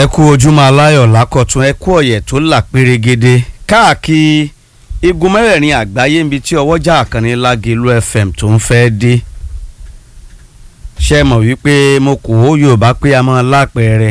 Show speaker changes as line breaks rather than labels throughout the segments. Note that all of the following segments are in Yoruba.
ẹ kú ojúmọ́ aláyọ̀ lákọ̀tún ẹ kú ọ̀yẹ̀ tó là pérégede káàkiri igun mẹ́rẹ̀ẹ̀rin àgbáyé níbi tí ọwọ́jà àkànní lágẹ̀lú fm tó ń fẹ́ dé ṣe mọ̀ wípé mo kò ó yorùbá pé a máa lápẹẹrẹ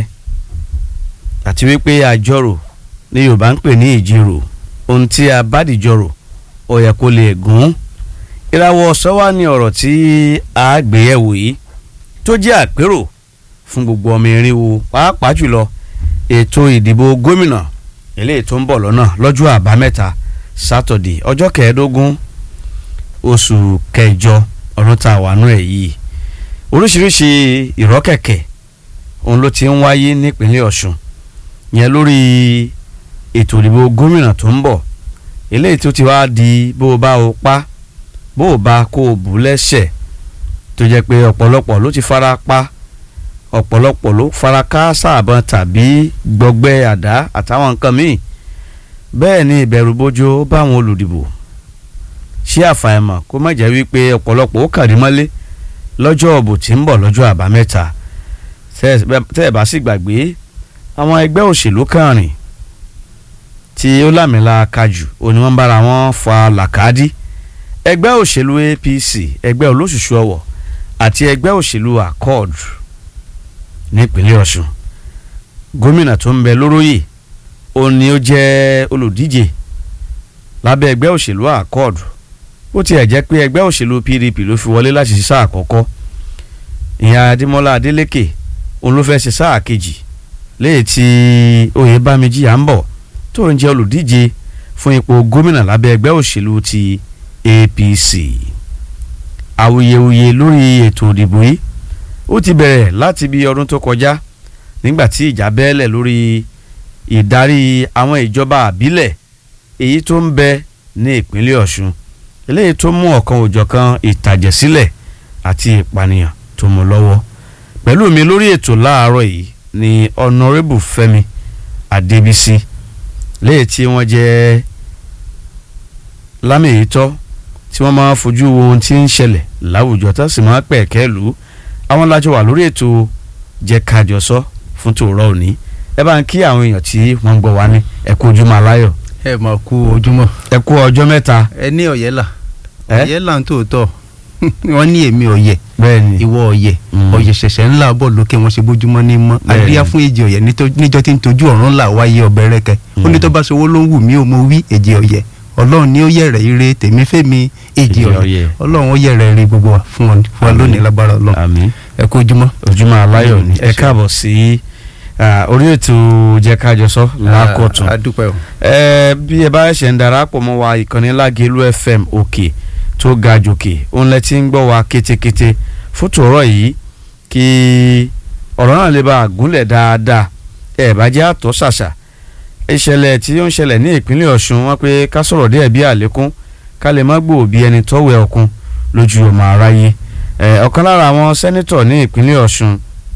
àti wípé àjọrò ní yorùbá ń pè ní ìjírò ohun tí a bá dìjọrò ó yẹ kó lè gùn ìràwọ̀ ọ̀sán wà ní ọ̀rọ̀ tí a gbé yẹ̀wò yìí tó jẹ́ àpérò fún gbogbo ọmọ irinwó pàápàá jùlọ ètò ìdìbò gómìnà eléyìí tó ń bọ̀ lọ́nà lọ́jọ́ àbámẹ́ta sátọ̀dẹ̀ ọjọ́ kẹẹ̀ẹ́dógún oṣù kẹjọ ọdún tá a wà nú ẹ̀ yìí oríṣiríṣi ìrọ́kẹ̀kẹ̀ òun ló ti ń wáyé nípínlẹ̀ ọ̀ṣun yẹn lórí ètò ìdìbò gómìnà tó ń bọ̀ eléyìí tó ti wá di bó o bá o pa bó o bá kó o bù lẹ́sẹ̀ tó jẹ́ pé ọ̀pọ̀lọpọ̀ ló ti fara pa ọ̀pọ̀lọpọ̀ ló fara káásá àbọ̀n tàbí gbọgbẹ́ àdá àtàwọn nǹkan míì bẹ́ẹ̀ ni ìbẹ̀rù bójó báwọn olùdìbò ṣé àfàìmọ̀ kó má jẹ́ wípé ọ̀pọ̀lọpọ̀ ó kàrí mọ́lé lọ́jọ́ ọ̀bù tí ń bọ̀ lọ́jọ́ àbámẹ́ta tẹ́ ẹ̀ bá sì gbàgbé àwọn ẹgbẹ́ òṣèlú kàrin tí ó lámìlà kájù òní wọ́n bára wọn fa làkàdí ẹgbẹ́ òṣèlú APC ẹgbẹ́ olóṣùṣù ọwọ̀ àti ẹgbẹ́ òṣèlú accord nípínlẹ̀ ọ̀ṣun gómìnà tó ń bẹ lóróyè ó ní ó jẹ́ olùdíje lábẹ́ ẹgbẹ́ òṣèlú accord ó tiẹ̀ jẹ́ pé ẹgbẹ́ òṣèlú PDP ló fi wọlé láti ṣe sáà àkọ́kọ́ ìyá adémọ́lá adélékè òun ló fẹ́ ṣe sáà kejì léyìí tí oyèbámẹ́jì à ń bọ̀ tó ń jẹ́ olùdíje fún ipò gómìnà lábẹ́ ẹgbẹ́ òṣèlú ti APC awuyewuye lórí ètò òdìbò yìí ó ti bẹ̀rẹ̀ láti bí ọdún tó kọjá nígbà tí ìjà bẹ́ẹ̀lẹ̀ lórí ìdarí àwọn ìjọba àbílẹ̀ èyí tó ń bẹ ní ìpínlẹ̀ Ọ̀ṣun eléyìí tó mú ọ̀kan òjọ̀kan ìtàjẹ̀sílẹ̀ àti ìpànìyàn tó mú lọ́wọ́ pẹ̀lú mi lórí ètò láàárọ̀ yìí ni honourable Fẹ́mi Adébísí léyìí tí wọ́n jẹ́ lámìyítọ́ tí wọ́n máa fojú wo ohun tí ń ṣẹlẹ̀ láwùjọ tó sì máa pẹ̀kẹ́ lù ú àwọn lájọ wà lórí ètò jẹ́ kájọ sọ fún tòórọ́ òní ẹ bá ń kí àwọn èèyàn tí wọ́n ń gbọ́ wá ní ẹ kú ojúmọ́ aláyọ̀.
ẹ mà kú ojúmọ́.
ẹ kú ọjọ́ mẹ́ta.
ẹ ní ọ̀yẹ́ là
Ẹ?
ọ̀yẹ́ là ń tòótọ́ wọ́n ní èmi ọ̀yẹ́
bẹ́ẹ̀ni
ìwọ ọ̀yẹ́
Mm.
ọ̀yẹ́ ṣẹ̀ṣẹ̀ ńlá bọ̀ lókè wọn ṣe bójúmọ́ ní mọ́
Bẹ́ẹ̀ni.
àdíyá fún èjì ọ̀yẹ́ nítọ́- níjọ́ tí ń tojú ọ̀run là wáyé ọbẹ̀ rẹ̀kẹ́ ó ní
Mm.
tó bá ṣòwò ló ń wù mí ò mo wí èjì ọ̀yẹ́ ọlọ́run ní ó yẹ̀rẹ̀ ire tèmi fẹ́mi èjì
Èjì
ọ̀yẹ́
ọ̀yẹ́.
ọlọ́run ó yẹ̀rẹ̀ ire gbogbo wa fún wa- fún wa
Àmín.
lónìí lágbára ọlọ́run
àmín
ẹ kú ojúmọ́.
ojúmọ́ aláyọ̀ ni
Mm, ẹ
ẹ
ṣé.
káàbọ̀ sí ah, orí ètò jẹ́ kájọ sọ lákọ̀tún.
a dúpẹ́ o.
ẹ bí ẹ bá ṣe ń darapọ̀ mọ́ wa ìkànnì Lágelú FM òkè tó ga jòkè òun lẹ ti ń gbọ́ wa kétékété fún tòórọ́ yìí kí ọ̀rọ̀ náà lè bá a gúnlẹ̀ dáadáa ẹ bá jẹ́ àtọ́ ṣàṣà ìṣẹ̀lẹ̀ tí ó ń ṣẹlẹ̀ ní ìpínlẹ̀ Ọ̀ṣun wọn pé ká sọ̀rọ̀ díẹ̀ bí àlékún ká lè má gbòò bí ẹni tọ́wẹ̀ ọ̀kun lójú ọmọ aráyé ẹ ọ̀kan lára àwọn sẹ́nítọ̀ ní ìpínlẹ̀ Ọ̀ṣun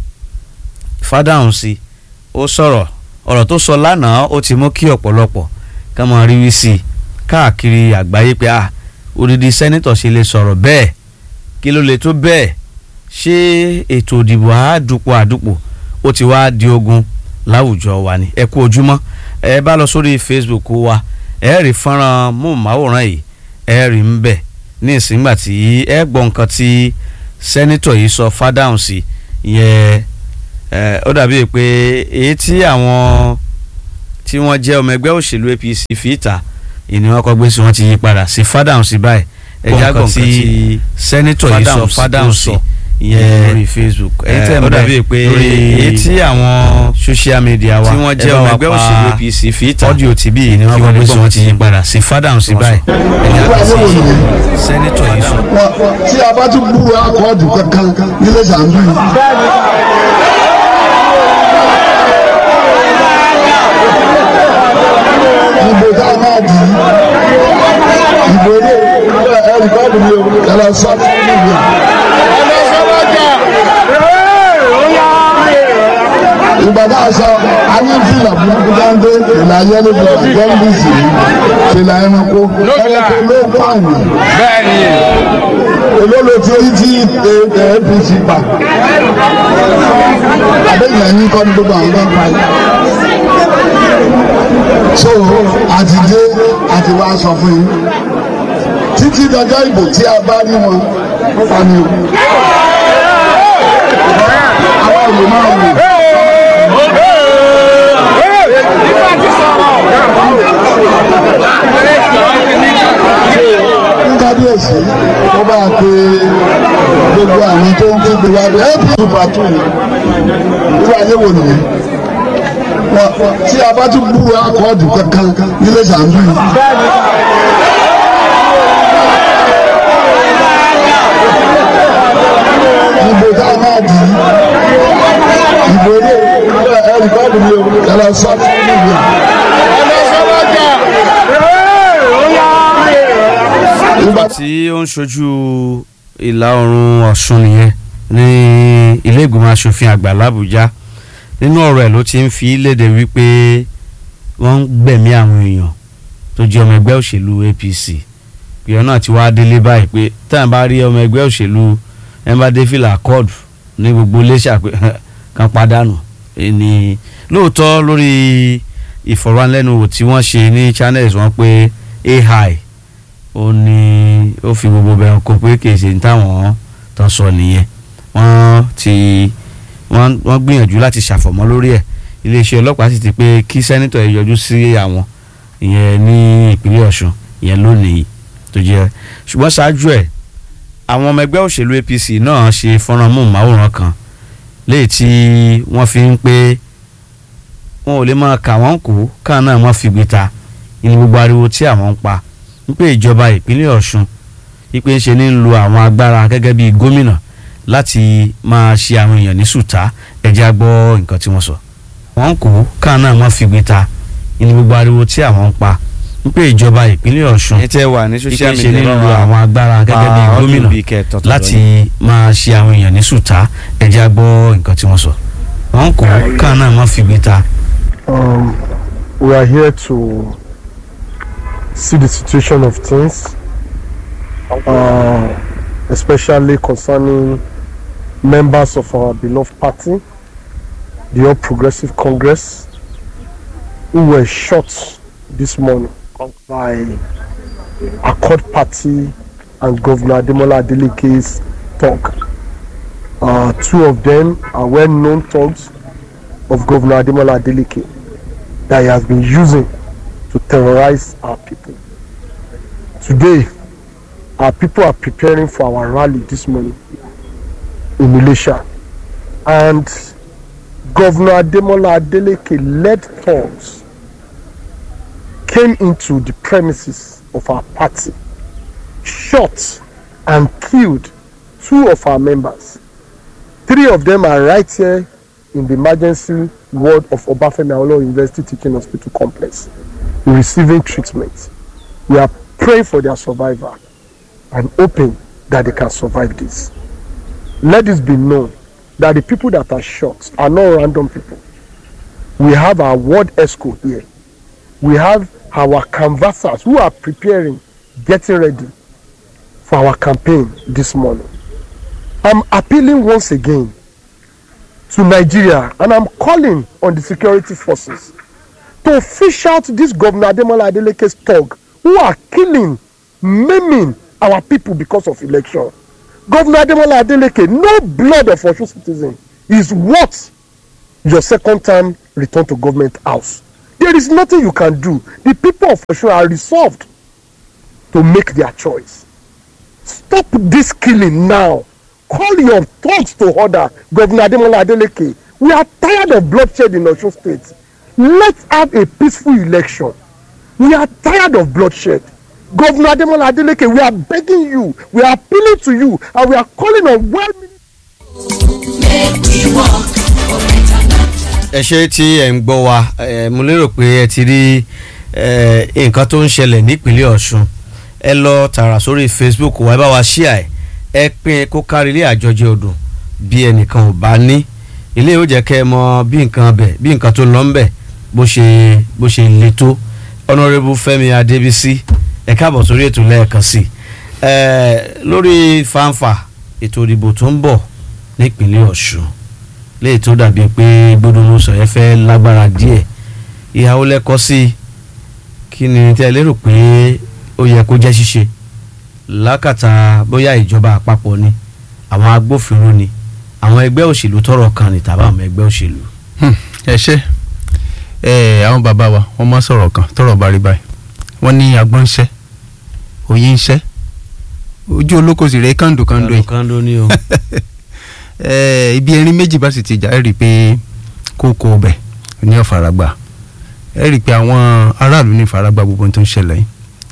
Fádáhùnsí ó sọ̀rọ̀ ọ̀rọ̀ tó sọ lánàá ó ti mú kí ọ̀pọ̀lọpọ̀ ká máa rí wí sí i káàkiri àgbáyé pé ah odidi sẹ́nítọ̀ ṣe lè sọ̀rọ̀ bẹ́ẹ̀ kí ló lè tó bẹ́ẹ̀ ṣé ètò ìdìbò àádùpọ̀ àdùpọ̀ ó ti wá di ogun láwùjọ wa ni ẹ kú ojúmọ́ ẹ bá lọ sórí Facebook wa ẹ rí fọ́nrán móhùnmáwòrán yìí ẹ rí ń bẹ̀ ní ìsìngbà tí ẹ gbọ́ nǹkan tí sẹ́nítọ̀ yìí sọ Fádáhùnsí ìyẹn ẹ ó dàbí pé èyí tí àwọn tí wọ́n jẹ́ ọmọ ẹgbẹ́ òṣèlú APC fi ìta ìní wọn kọ́ gbé sí wọn ti yí padà sí Fádáhùnsí báyìí ẹ̀já gbọ̀n tí sẹ́nítọ̀ yìí sọ Fádáhùnsí ìyẹn lórí Facebook ẹ ó dàbí pé èyí tí àwọn social media wa tí wọ́n jẹ́ ọmọ ẹgbẹ́ òṣèlú APC fi ìta ọ́díò tìbí ìní wọn kọ́ gbé sí wọn ti yí padà sí Fádáhùnsí báyìí ẹ̀já gbọ̀n tí sẹ́nítọ̀ yìí sọ.
Wa- tí a bá tún gbúrò akọ́ọ̀dù kankan nílé sàǹdù yìí. ìbò tá a máa dì í ìbò ilé ẹ̀rí kọ́ọ̀dù mi ò kẹlẹ́ sọ́ọ̀tì níbi. ìgbà tá a sọ ayé fìlà burúkú dáńdé fìlà yẹlẹ fìlà jẹ́ńdìsì fìlà ẹranko ẹranko ló kọ́ àná
bẹ́ẹ̀ni
èló ló ti orí tí apc pa àbẹ̀yìn ẹ̀yìn kọ́ ní gbogbo àwọn ọ̀gá pa yìí so àti dé àti wá sọ fún yín títí dọjọ́ ìbò tí a bá rí wọn pa ni o àwọn ìlú máa wò. kábíyèsí tó bá pe gbogbo àwọn tó ń kéde wá bí ẹ́pì pàtó irú ayé wò nìyẹn Wọ́n- tí a bá tún búrú akọ́ọ̀dù kankan nílé sàǹdù yìí. ìbò tá a máa dì í ìbò ilé ẹ̀rí kọ́ọ̀dù mi ò ẹ̀rọ sọ́ọ̀tì níbi
nígbà tí ó ń ṣojú ìlà oòrùn ọ̀ṣun nìyẹn ní ilé ìgbìmọ̀ asòfin àgbà làbújá nínú ọ̀rọ̀ ẹ̀ ló ti ń fi léde wípé wọ́n ń gbẹ̀mí àwọn èèyàn tó jẹ́ ọmọ ẹgbẹ́ òṣèlú APC ìyọ̀ náà ti wá délé báyìí pé táwọn bá rí ọmọ ẹgbẹ́ òṣèlú ẹnbàdéfìlà accord ní gbogbo iléeṣẹ́ àpè kan padànù ní lóòótọ́ lórí ìfọ̀rọ̀wánilẹ́nuwò tí wọ́n ṣe ní channels wọn pé AI ó ní ó fi gbogbo bẹ̀rù kó pé kì í ṣe ní táwọn tán sọ nìyẹn wọ́n ti wọ́n wọ́n gbìyànjú láti ṣàfọ̀mọ́ lórí ẹ̀ iléeṣẹ́ ọlọ́pàá sì ti pé kí sẹ́nitọ̀ yẹn yọjú sí àwọn ìyẹn ní ìpínlẹ̀ Ọ̀ṣun ìyẹn lónìí tó jẹ́ ṣùgbọ́n ṣáájú ẹ̀ àwọn ọmọ ẹgbẹ́ òṣèlú APC náà ṣe fọ́nrán móhùnmáwòrán kan léyìí tí wọ́n fi ń pé wọn ò lè máa kà wọ́n kó káà náà wọ́n fi gbé ta ní gbogbo ariwo tí àwọn ń pa wípé ìjọba ìpínlẹ̀ Ọ̀ṣun wípé ń ṣe ní ń lo àwọn agbára gẹ́gẹ́ bíi gómìnà láti máa ṣe àwọn èèyàn ní sùtá ẹ̀jẹ̀ á gbọ́ nǹkan tí wọ́n sọ. wọ́n kó káà náà wọ́n fi gbé ta ní gbogbo ariwo tí àwọn ń pa wípé ìjọba ìpínlẹ̀ Ọ̀ṣun
ẹ tẹ wà ní
wípé
social
ń ṣe ní
media
ń lo àwọn agbára gẹ́gẹ́ bíi gómìnà láti máa ṣe àwọn èèyàn ní sùtá ẹ̀jẹ̀ á gbọ́ nǹkan tí wọ́n sọ. wọ́n kó káà náà wọ́n fi gbé ta
Um, we are here to see the situation of things, uh, especially concerning members of our beloved party, the All Progressive Congress, who were shot this morning by Accord Party and Governor Ademola Adeleke's talk. Uh, two of them are well-known thugs of Governor Ademola Adeleke that he has been using to terrorize our people. Today, our people are preparing for our rally this morning in Malaysia. And Governor Ademola Adeleke led thugs came into the premises of our party, shot and killed two of our members. Three of them are right here in the emergency ward of Obafemi Awolowo University Teaching Hospital Complex, receiving treatment. We are praying for their survival and hoping that they can survive this. Let this be known that the people that are shot are not random people. We have our ward escort here. We have our canvassers who are preparing, getting ready for our campaign this morning. I'm appealing once again to Nigeria and I'm calling on the security forces to fish out this Governor Ademola Adeleke's thug who are killing, maiming our people because of election. Governor Ademola Adeleke, no blood of Osun citizen is worth your second time return to government house. There is nothing you can do. The people of Osun are resolved to make their choice. Stop this killing now. Call your thoughts to order, Governor Ademola Adeleke. We are tired of bloodshed in Osun State. Let's have a peaceful election. We are tired of bloodshed. Governor Ademola Adeleke, we are begging you, we are appealing to you, and we are calling on well
ẹ ṣe tí ẹ ń gbọ́ wa ẹ mo lérò pé ẹ ti rí ẹ nǹkan tó ń ṣẹlẹ̀ nípínlẹ̀ Ọ̀ṣun ẹ lọ tààrà sórí Facebook wa ẹ bá wa ṣíà ẹ ẹ pín kó kárí ilé àjọjẹ odò bí ẹnìkan ò bá ní ilé yóò jẹ́ kẹ́ ẹ mọ bí nǹkan bẹ̀ bí nǹkan tó lọ ń bẹ̀ bó ṣe bó ṣe le tó honourable Fẹ́mi Adébísí ẹ káàbọ̀ sórí ètò lẹ́ẹ̀kan sí i ẹ lórí fanfa ètò ìdìbò tó ń bọ̀ nípínlẹ̀ Ọ̀ṣun léyìí tó dàbí pé gbódúnú sọ̀yẹ́ fẹ́ lágbára díẹ̀ ìhàwó lẹ́kọ́ sí i kí ni tẹ́ ẹ lérò pé ó yẹ kó jẹ́ ṣíṣe lákàtà bóyá ìjọba àpapọ̀ ni àwọn agbófinró ni àwọn ẹgbẹ́ òṣèlú tọ́rọ̀ kan ní tàbí àwọn ẹgbẹ́ òṣèlú.
ẹ ṣe ẹ àwọn bàbá wa wọ́n máa sọ̀rọ̀ kan tọ́rọ̀ bá rí báyìí wọ́n ní agbọ́n ń ṣẹ́ òye ń ṣẹ́ ojú olóko sì rẹ̀ kàndó kàndó yìí
kando ni o.
ẹ ibi erin méjì bá sì ti jà ẹ rí i pé kókó ọbẹ̀ ní ọ̀fàràgbà ẹ rí i pé àwọn aráàlú ní ìfaragbá gbogbo ohun tó ń ṣẹlẹ̀ yìí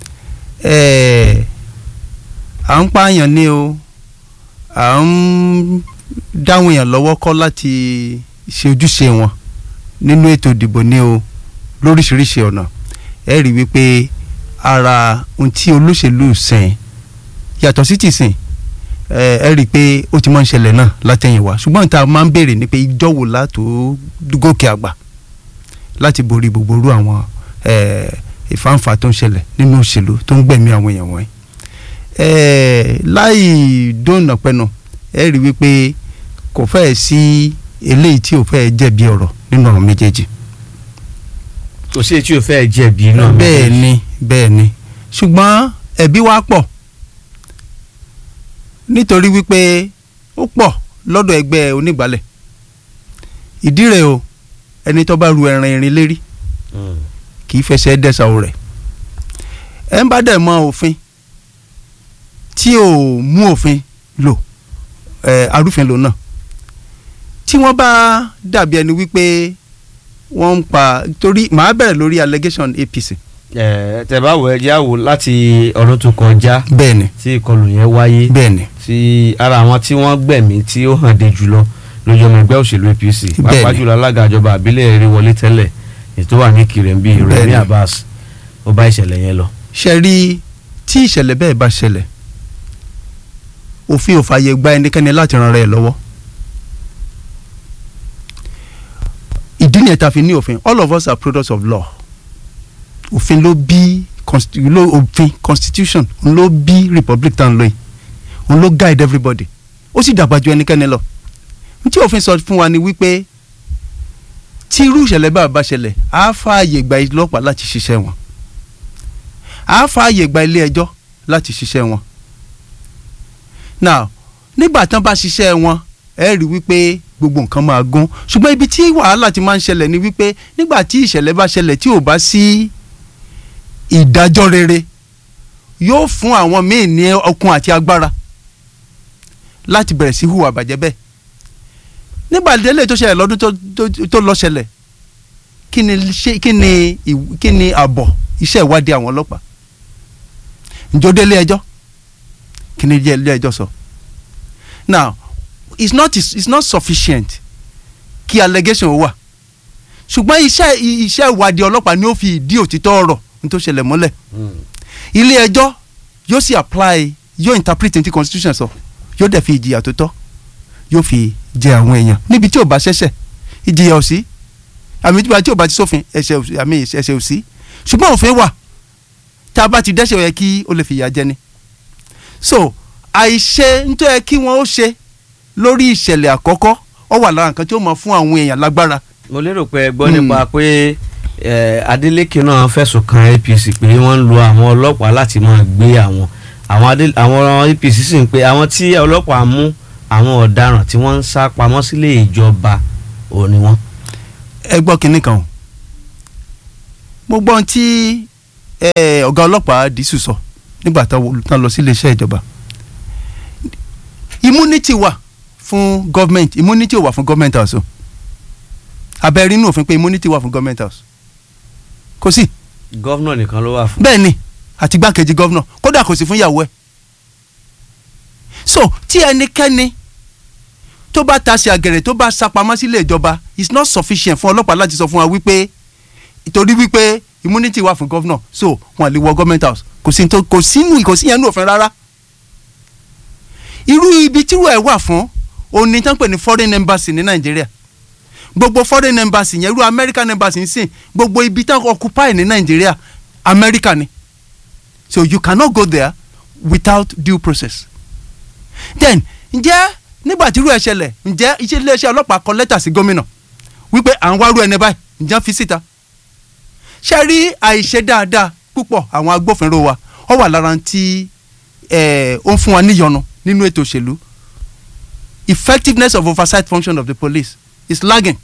ẹ à ń pààyàn ní o à ń dáwọn èèyàn lọ́wọ́ kọ́ láti ṣe ojúṣe wọn nínú ètò ìdìbò ní o lóríṣiríṣi ọ̀nà ẹ rí i wípé ara ohun tí olóṣèlú sìn yàtọ̀ sí ti sìn ẹ ẹ rí i pé ó ti máa ń ṣẹlẹ̀ náà látẹ̀yìnwá ṣùgbọ́n tá a máa ń béèrè ni pé ìjọ wo látò gòkè àgbà láti borí gbogbo irú àwọn ẹ, ìfáǹfà tó ń ṣẹlẹ̀ nínú òṣèlú tó ń gbẹ̀mí àwọn èèyàn wọ̀nyí. ẹ, láì dóònà pẹ́nu ẹ rí i wípé kò fẹ́ẹ̀ sí eléyìí tí ò fẹ́ẹ̀ jẹ̀bi ọ̀rọ̀ nínú ọ̀rọ̀ méjèèjì.
kò sí etí o fẹ́ jẹ̀bi náà.
bẹ́ẹ̀ ni bẹ́ẹ̀ ni ṣùgbọ́n ẹ̀bi wa pọ̀ nítorí wípé ó pọ̀ lọ́dọ̀ ẹgbẹ́ onígbàálẹ̀ ìdí rẹ̀ o ẹni tó bá ru ẹran irin lérí
Mm.
kì í fẹsẹ̀ dẹ́sà o rẹ̀ ẹ ń bá dẹ̀ mọ òfin tí ò mú òfin lò ẹ arúfin lò náà tí wọ́n bá dàbí ẹni wípé wọ́n ń pa torí màá bẹ̀rẹ̀ lórí allegation APC
ẹ tẹ́ bá wọ ẹjẹ àwò láti ọdún tó kọjá
bẹ́ẹ̀ ni
tí ìkọlù yẹn wáyé
bẹ́ẹ̀ ni
tí ara àwọn tí wọ́n gbẹ̀mí tí ó hàn dé jùlọ lójú ọmọ ẹgbẹ́ òṣèlú APC
Bẹ́ẹ̀ni.
pàápàá jùlọ alága ìjọba àbílẹ̀ rí wọlé tẹ́lẹ̀ ètò wà ní Kirembi Rẹ̀mí
Bẹ́ẹ̀ni.
Abbas ó bá ìṣẹ̀lẹ̀ yẹn lọ.
ṣe rí tí ìṣẹ̀lẹ̀ bẹ́ẹ̀ bá ṣẹlẹ̀ òfin ò fààyè gba ẹnikẹ́ni láti ran rẹ̀ lọ́wọ́ ìdí nìyẹn tá a fi ní òfin all of us are products of law òfin ló bí consti- ló òfin constitution òun ló bí republic tá à ń lò yìí òun ló guide everybody ó sì dàgbà ju ẹnikẹ́ni lọ tí òfin sọ fún wa ni wípé tí irú ìṣẹ̀lẹ̀ bá bá ṣẹlẹ̀ á fààyè gba ọlọ́pàá láti ṣiṣẹ́ wọn á fààyè gba ilé ẹjọ́ láti ṣiṣẹ́ wọn. now nígbà tán bá ṣiṣẹ́ wọn ẹ rí wípé gbogbo nǹkan máa gún ṣùgbọ́n ibi tí wàhálà ti máa ń ṣẹlẹ̀ ni wípé nígbà tí ìṣẹ̀lẹ̀ bá ṣẹlẹ̀ tí ò bá sí ìdájọ́ rere yóò fún àwọn míì ní okun àti agbára láti bẹ̀rẹ̀ sí hùwà bàjẹ́ bẹ́ẹ̀ nígbà délé tó ṣẹlẹ̀ lọ́dún tó- tó- tó lọ ṣẹlẹ̀ kí ni ṣe kí ni ìw- kí ni àbọ̀ iṣẹ́ ìwádìí àwọn ọlọ́pàá ǹjọ́ délé ẹjọ́ kí ni ilé ẹjọ́ sọ now it's not it's not sufficient kí allegation wà ṣùgbọ́n iṣẹ́ iṣẹ́ ìwádìí ọlọ́pàá ni ó fi ìdí òtítọ́ ọ̀rọ̀ ní tó ṣẹlẹ̀ mọ́lẹ̀ ilé ẹjọ́ yóò sì apply yóò interpret ní ti constitution sọ yóò dẹ̀ fi ìjìyà tó tọ́ yóò fi jẹ àwọn èèyàn níbi tí ò bá ṣẹ̀ṣẹ̀ ìjìyà ò sí àmì ìjọba tí ò bá ti sófin ẹ̀ṣẹ̀ ò sí àmì ẹ̀ṣẹ̀ ò sí ṣùgbọ́n òfin wà tá a bá ti dẹ́ṣẹ̀ ó yẹ kí ó lè fìyà jẹ ni so àìṣe nítorí yẹ kí wọ́n ó ṣe lórí ìṣẹ̀lẹ̀ àkọ́kọ́ ó wà lára nǹkan tí ó máa fún àwọn èèyàn lágbára
mo lérò pé ẹ gbọ́
Hmm.
nípa pé eh, Adeleke náà fẹ̀sùn kan APC pé wọ́n ń lo àwọn ọlọ́pàá láti máa gbé àwọn àwọn Adé- àwọn APC sì ń pe àwọn tí ọlọ́pàá mú àwọn ọ̀daràn tí wọ́n ń sá pamọ́ sílé ìjọba ò ní wọ́n.
ẹ gbọ́ kinní kan o mo gbọ́ ohun tí eh, ọ̀gá ọlọ́pàá dísù sọ nígbà tán tán lọ sí iléeṣẹ́ ìjọba immunity wà fún government immunity ò wà fún government house o abẹ́rẹ́ inú òfin pé immunity wà fún government house kò sí
gọ́vnà nìkan ló wà fún.
bẹ́ẹ̀ ni àti igbákejì gọ́vnà kódà kò sí fún ìyàwó ẹ̀ so tí ẹnikẹ́ni tó bá tasẹ̀ àgẹ̀rẹ̀ tó bá sapamọ́ sílé ìjọba it's not sufficient fún ọlọ́pàá láti sọ fún wa wípé torí wípé immunity wà fún gọ́vnà so wọn lè wọ government house kò sí tó kò sínú kò sí yẹn ní òfin rárá irú ibi tírú ẹ̀ wà fún òun ni tán pè ní foreign embassy ní nàìjíríà gbogbo foreign embassy yẹn irú american embassy ń sìn gbogbo ibi tán occupy ní nàìjíríà america ni so you cannot go there without due process then ǹjẹ́ nígbà tí irú ẹ̀ ṣẹlẹ̀ ǹjẹ́ iṣẹ́ iléeṣẹ́ ọlọ́pàá kọ lẹ́tà sí gómìnà wípé à ń wárú ẹni báyìí ǹjẹ́ fi síta ṣe rí àìṣe dáadáa púpọ̀ àwọn agbófinró wa ó wà lára tí ẹ̀, ó ń fún wa níyọnu nínú ètò òṣèlú effectiveness of oversight function of the police is lagging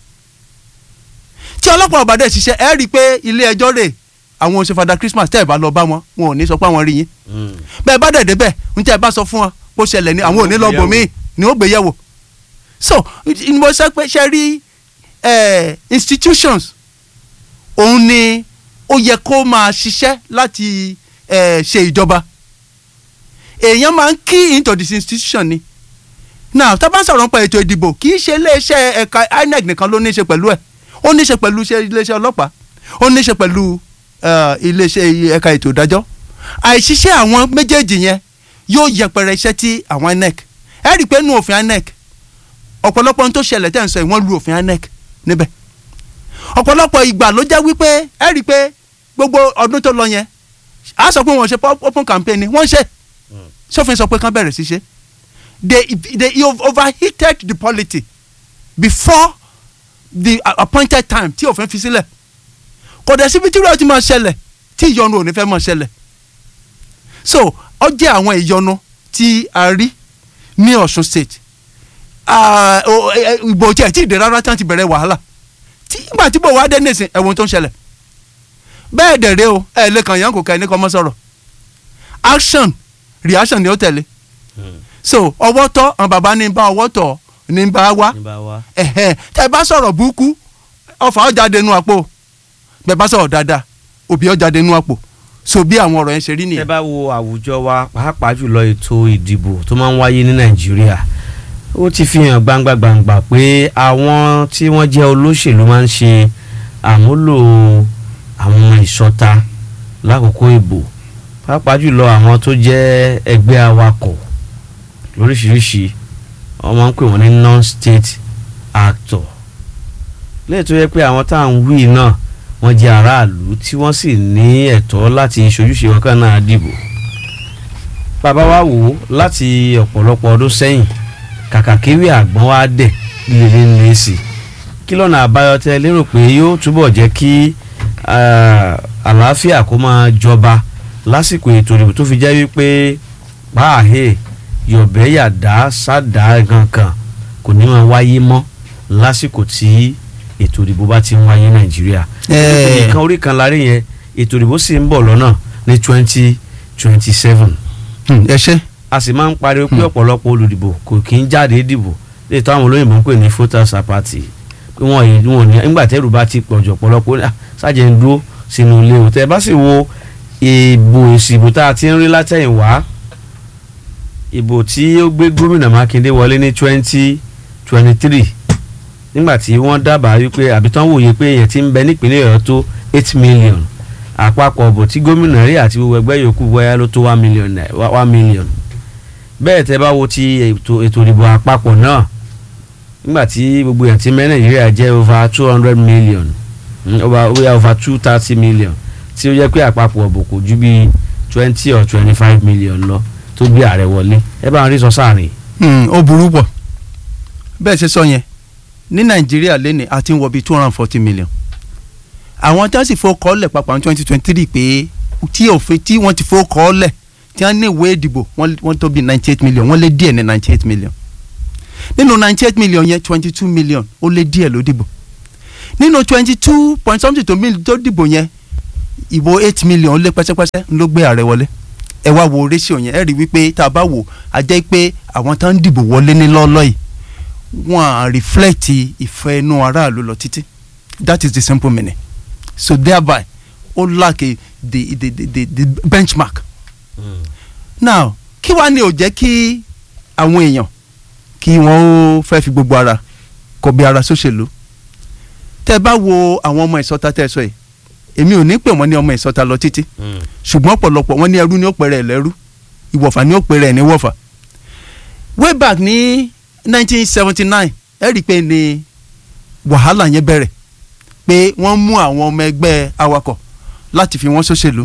tí ọlọ́pàá ọ̀bàdàn ṣiṣẹ́ ẹ rí i pé ilé ẹjọ́ rè àwọn òṣèfàdà Christmas tẹ́ ẹ bá lọ bá wọn wọn ò ní sọ pé àwọn rí yín bẹ́ẹ̀ bá dẹ̀ débẹ̀ ń tẹ́ ẹ bá sọ fún wọn bó ṣẹlẹ̀ ní àwọn ò ní lọ bò míì ni ó gbé yẹ̀wò so ni mo sọ pé ṣe rí eh, institutions òun ni ó yẹ kó máa ṣiṣẹ́ láti eh, ṣe ìjọba èèyàn máa ń key into this institution ni now tá a bá ń sọ̀rọ̀ nípa ètò ìdìbò kì í ṣe iléeṣẹ́ ẹ̀ka INEC nìkan ló ní í ṣe pẹ̀lú ẹ̀ ó ní í ṣe pẹ̀lú iṣẹ́- iléeṣẹ́ ọlọ́pàá ó ní í ṣe pẹ̀lú eh, iléeṣẹ́ ẹ̀ka ètò ìdájọ́ àìṣiṣẹ́ àwọn méjèèjì yẹn yóò yẹpẹrẹ iṣẹ́ tí àwọn INEC ẹ rí i pé nínú òfin INEC ọ̀pọ̀lọpọ̀ ohun tó ṣẹlẹ̀ tẹ̀ ń sọ yìí wọ́n lu òfin INEC níbẹ̀ ọ̀pọ̀lọpọ̀ ìgbà ló jẹ́ wípé ẹ rí i pé gbogbo ọdún tó lọ yẹn a sọ pé wọ́n ṣe pop- open campaign ni wọ́n ṣe sófin sọ pé kán bẹ̀rẹ̀ sí ṣe they they overheated the polity before the uh, appointed time tí òfin fi sílẹ̀ kò dẹ̀ síbi tí ìrọ̀ ti máa ṣẹlẹ̀ tí ìyọnu ò ní fẹ́ máa ṣẹlẹ̀ so ó jẹ́ àwọn ìyọnu tí a rí ní Ọ̀ṣun state Ah, o- ẹ- ẹ- ìbò tí ẹ̀ tí ì dé rárá tí wọ́n ti bẹ̀rẹ̀ wàhálà tí ìgbà tí bò wá dé nísìn ẹ̀wọ̀n tó ń ṣẹlẹ̀ bẹ́ẹ̀ dẹ̀ rẹ́ o ẹ̀ lè kàn yàn kò ká ẹni kan mọ́ sọ̀rọ̀ action reaction ni ó tẹ̀lé so ọwọ́ tọ́ àwọn bàbá ní bá ọwọ́ tọ̀ ní bá wá
ní bá wa.
ẹ̀hẹ́n tẹ́ ẹ bá sọ̀rọ̀ burúkú ọfà ó jáde nú àpò bẹ́ẹ̀ bá sọ̀rọ̀ dáadáa òbí ó jáde nú àpò so bí àwọn ọ̀rọ̀ yẹn ṣe rí
tẹ́
nìyẹn.
bá wo àwùjọ wa pàápàá jùlọ ètò ìdìbò tó máa ń wáyé ní nàìjíríà ó ti fi hàn gbangba gbangba pé àwọn tí wọ́n jẹ́ olóṣèlú máa ń ṣe àmúlò àwọn ìṣọ̀ta lákòókò ìbò pàápàá jùlọ àwọn tó jẹ́ ẹgbẹ́ awakọ̀ lóríṣiríṣi wọ́n máa ń pè wọ́n ní non-state actor lẹ́yìn tó yẹ pé àwọn tá à ń wí náà wọ́n jẹ́ aráàlú tí wọ́n sì ní ẹ̀tọ́ láti ṣojúṣe wọn kan náà dìbò bàbá wa wò ó láti ọ̀pọ̀lọpọ̀ ọdún sẹ́yìn kàkà kéwì àgbọ̀n wa dẹ̀ líle ní èsì kí lọ́nà àbáyọ tẹ lérò pé yóò túbọ̀ jẹ́ kí ah, àlàáfíà kó máa jọba lásìkò ètò ìdìbò tó fi jẹ́ wípé páàhé yọ̀bẹ́ yàdá sádà gankan kò ní máa wáyé mọ́ lásìkò tí ètò ìdìbò bá ti ń wáyé nàìjíríà
Eh.
nǹkan orí kan lárí yẹn ètò ìdìbò sì ń bọ̀ lọ́nà ní twenty twenty seven
Hmm, ẹ ṣe
a sì máa ń pariwo pé ọ̀pọ̀lọpọ̀ olùdìbò kò kí ń jáde dìbò lè táwọn olóyìnbó ń pè ní voters apathy pé wọ́n yìí wọn ò ní nígbà tẹ́rù bá ti pọ̀jù ọ̀pọ̀lọpọ̀ ní, "Ah, sáàjẹ́ ń dúró sínú ilé o tẹ́ ẹ bá sì wo ìbò èsì ìbò tá a ti ń rí látẹ̀yìnwá ìbò tí ó gbé gómìnà Mákindé wọlé ní twenty twenty three nígbà tí wọ́n dábàá wípé àbí tán wòye pé èèyàn ti ń bẹ nípínlẹ̀ Ọ̀yọ́ tó eight million àpapọ̀ ọ̀bọ̀ tí gómìnà rí àti gbogbo ẹgbẹ́ yòókù bóyá ló tó one million naira- wa- one million bẹ́ẹ̀ tẹ́ bá wo ti ètò ètò ìdìbò àpapọ̀ náà nígbà tí gbogbo èèyàn ti mẹ́ Nàìjíríà jẹ́ over two hundred million mm, over bóyá over two thirty million tí ó jẹ́ pé àpapọ̀ ọ̀bọ̀ kò ju bí twenty or twenty five million lọ tó gbé ààrẹ wọlé ẹ bá ń rí sọ sáàrin.
Hmm, ó burú pọ̀ bẹ́ẹ̀ ṣe sọ yẹn ní nàìjíríà lẹ́nìí a ti ń wọ bíi two hundred and forty million àwọn tí wọ́n sì fowó kọ́ lẹ̀ papọ̀ ní twenty twenty three pé tí òfin tí wọ́n ti fowó kọ́ lẹ̀ tí wọ́n ní ìwé ìdìbò wọ́n wọ́n tó bíi ninety eight million wọ́n lé díẹ̀ ní ninety eight million nínú ninety eight million yẹn twenty two million ó lé díẹ̀ ló dìbò nínú twenty two point something tó mil- tó dìbò yẹn ìbò eight million ó lé pẹ́sẹ́pẹ́sẹ́ ló gbé ààrẹ wọlé ẹ wá wo ratio yẹn ẹ rí wípé tá a bá wò á jẹ́ pé àwọn tó ń dìbò wọlé ní lọ́ọ́lọ́ yìí wọ́n á reflect ìfẹ́ inú aráàlú lọ títí that is the simple meaning so thereby ó lack a, the, the, the, the, the benchmark now kí wàá ní ò jẹ́ kí àwọn èèyàn kí wọ́n ó fẹ́ fi gbogbo ara kọbi ara sóṣèlú tẹ́ ẹ bá wo àwọn ọmọ ìsọta tẹ́ ẹ sọ yìí èmi ò ní pè wọ́n ní ọmọ ìsọta lọ títí ṣùgbọ́n ọ̀pọ̀lọpọ̀ wọ́n ní ẹrú ní ó pẹ̀rẹ̀ ẹ̀ lẹ́rú ìwọ̀fà ní ó pẹ̀rẹ̀ ẹ̀ ní wọ̀fà way back ní 1979 ẹ rí i pé ní wàhálà yẹn bẹ̀rẹ̀ pé wọ́n mú àwọn ọmọ ẹgbẹ́ awakọ̀ láti fi wọ́n ṣòṣèlú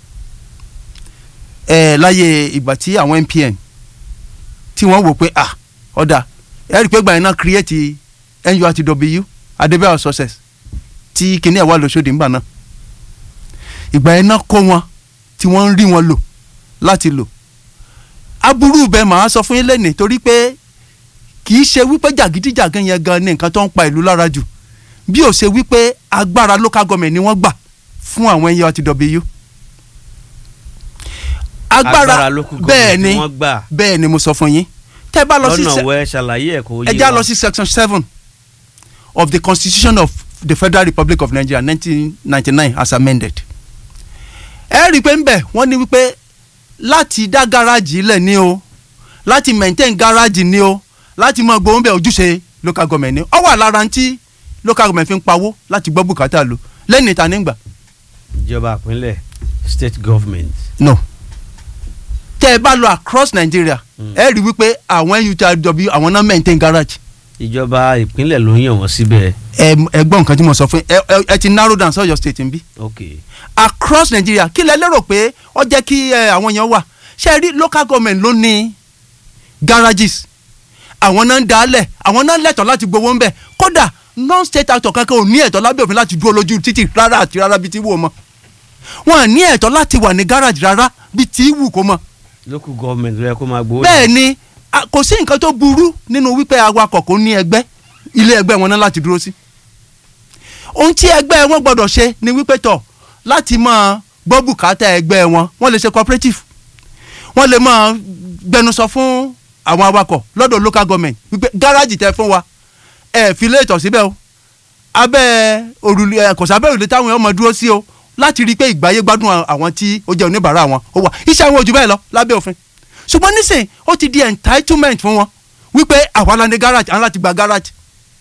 ẹ̀ láyé ìgbà tí àwọn NPN tí wọ́n wò pé ah ọ̀dà ẹ̀ rí i pé gbàyẹn náà create NURTW Adébáyọ̀ success tí kinní ẹ̀ wà lóṣòdì ńgbà náà ìgbà yẹn náà kó wọn tí wọ́n ń rí wọn lò láti lò aburú bẹ́ẹ̀ màá sọ fún yín lẹ́nìí torí pé kì í ṣe wípé jàgídíjàgan yẹn gan ni nǹkan tó ń pa ìlú lára jù bí ó ṣe wípé agbára local government ni wọ́n gbà fún àwọn NURTW agbára
local
bẹ́ẹ̀
government
ni
wọ́n gbà
bẹ́ẹ̀ ni mo sọ fún yín tẹ́ bá lọ sí
lọ́nà
se-
wẹ́ ṣàlàyé ẹ̀ kó yé
ẹ já
wa.
lọ sí section seven of the constitution of the federal republic of nigeria nineteen ninety nine as amended. ẹ rí i pé ń bẹ̀ wọ́n ní wípé láti dá gáràjì lẹ̀ ní o láti maintain gáràjì ní o láti mọ gbóhùn bẹ̀ ojúṣe local government ní ọ wà lára tí local government fi ń pawó láti gbọ́ bùkátà lò lẹ́yìn ìta nígbà
ìjọba ìpínlẹ̀ state government.
no tẹ́ ẹ bá lọ across nigeria
Mm.
ẹ rí i wípé àwọn NURTW àwọn náà maintain garage
ìjọba ìpínlẹ̀ ló ń yàn wọ́n síbẹ̀.
ẹ ẹ gbọ́ nǹkan tí mo sọ fún yín ẹ ẹ- ẹ ti narrow down sọ́yọ́ state ń bí
ok
across Nigeria kí lẹ lérò pé ó jẹ́ kí ẹ, àwọn èèyàn wà ṣe rí local government ló ní garages àwọn náà ń dalẹ̀ àwọn náà lẹ́tọ̀ọ́ láti gbowó ń bẹ̀ kódà non state actor kankan ò ní ẹ̀tọ́ lábẹ́ òfin láti dúró lójú títì rárá àti rárá bíi ti wù ó mọ́ wọn à ní ẹ̀tọ́ láti wà ní garage rárá bíi ti wù kó mọ́
local government ló yẹ kó máa gbowó.
bẹ́ẹ̀ ni a- kò sí nǹkan tó burú nínú wípé awakọ̀ kò ní ẹgbẹ́ ilé ẹgbẹ́ wọn náà láti dúró sí. ohun tí ẹgbẹ́ wọn gbọ́dọ̀ ṣe ni wípé tọ̀ láti máa gbọ́ bùkátà ẹgbẹ́ wọn wọ́n lè ṣe cooperative wọ́n lè máa gbẹnusọ fún àwọn awakọ̀ lọ́dọ̀ local government wípé gáràjì tẹ fún wa ẹ fi lé ìtọ̀ síbẹ̀ o abẹ́ òrùlé ẹ kò sábẹ́ òrùlé táwọn èèyàn máa dúró sí o láti rí i pé ìgbáyé gbádùn àwọn tí ó jẹ́ oníbàárà wọn ó wà iṣẹ́ àwọn ojú bẹ́ẹ̀ lọ lábẹ́ òfin ṣùgbọ́n nísìn ó ti di entitlement fún wọn wípé àwa la ní garage àwọn láti gba garage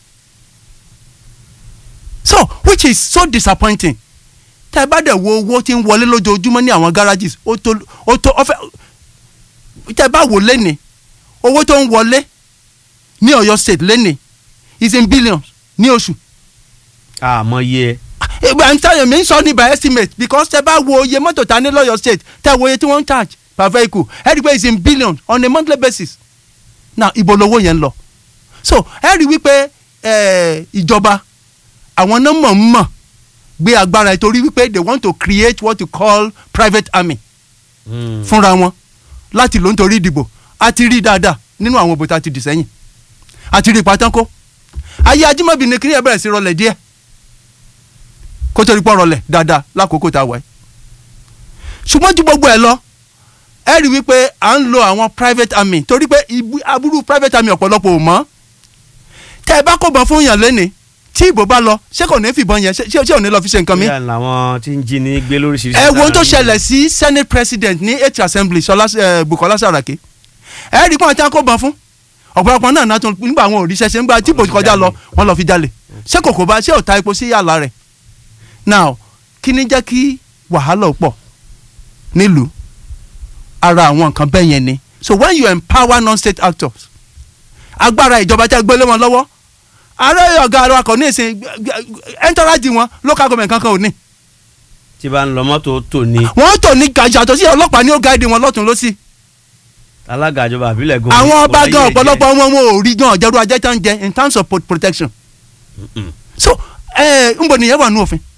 so which is so disappointing tẹ́ ẹ bá dẹ̀ wo owó tí ń wọlé lójoojúmọ́ ní àwọn garages ó tó ó tó ọfẹ́ tẹ́ ẹ bá wò lẹ́nìí owó tó ń wọlé ní Ọ̀yọ́ state lẹ́nìí is in billions ní oṣù
àmọ́ yẹ
ìgbà ń tẹ́lẹ̀ mi ń sọ ní by estimate because tẹ́ bá wo iye mọ́tò ta ní lọ́yọ̀ state tẹ́ wo iye tí wọ́n ń charge per vehicle ẹ rí i pé it's in billions on a monthly basis now ibo lowó yẹn ń lọ so ẹ rí i wípé eh, ìjọba àwọn náà mọ̀ ń mọ̀ gbé agbára ẹ̀ torí wípé they want to create what you call private army fúnra wọn láti ló ń torí ìdìbò a ti rí dáadáa nínú àwọn òbò tá a ti dì sẹ́yìn a ti rí pátákó ayé ajímọ̀bí ni kí ni ẹ bẹ̀rẹ̀ sí rọlẹ̀ díẹ̀ kó tó rí pọ̀ rọlẹ̀ dáadáa lákòókò tá a wà yìí ṣùgbọ́n ju gbogbo ẹ̀ lọ ẹ rí wípé à ń lo àwọn private army torí pé ibu- aburú private army ọ̀pọ̀lọpọ̀ ò mọ̀ tẹ́ ẹ bá kó bọ̀ fún yàn lẹ́nìí tí ìbò bá lọ ṣé kò ní fìbọn yẹn ṣé ṣé ò ní lọ fi ṣe nǹkan mi
bíyà làwọn tí ń jí ní gbé lóríṣiríṣi.
ẹ wo ohun tó
lára
ṣẹlẹ̀ sí senate president ní eighth assembly Ṣọlá eh, Bukola Saraki ẹ rí i pé wọ́n ti ń kó bọn fún ọ̀pọ̀lọpọ̀ náà náà tún nígbà àwọn òrìṣẹ́ ṣe ń gba tí ìbò kọjá lọ wọ́n lọ fi jalè ṣé kòkó bá ṣé ò ta epo sí yàrá rẹ̀ now kí ni jẹ́ kí wàhálà ó pọ̀ nílùú ara àwọn nǹkan bẹ́ẹ̀ yẹn ni so when you empower non-state actors agbára ìjọba tẹ́ gbélé wọn lọ́wọ́ ààrẹ ọ̀gá ara kò ní ìsìn ẹ̀ńtọ́rájì wọn local government kankan ò ní
tí bá ń lọ mọ́tò tó ní
wọ́n tò ní gàjà tó sí ọlọ́pàá ní ó gáàdì wọn lọ́tún lọ́sí.
alága ìjọba àbílẹ̀ gan.
àwọn
kò
ọba
láyé
gan
ẹ̀jẹ̀.
ọ̀pọ̀lọpọ̀ wọn wọn ò rí gan ọ̀jẹ̀rú ajẹ́ tán jẹ in terms of pro- protection.
Mm-mm.
so ẹ ń bọ̀ nìyẹn wà ní òfin.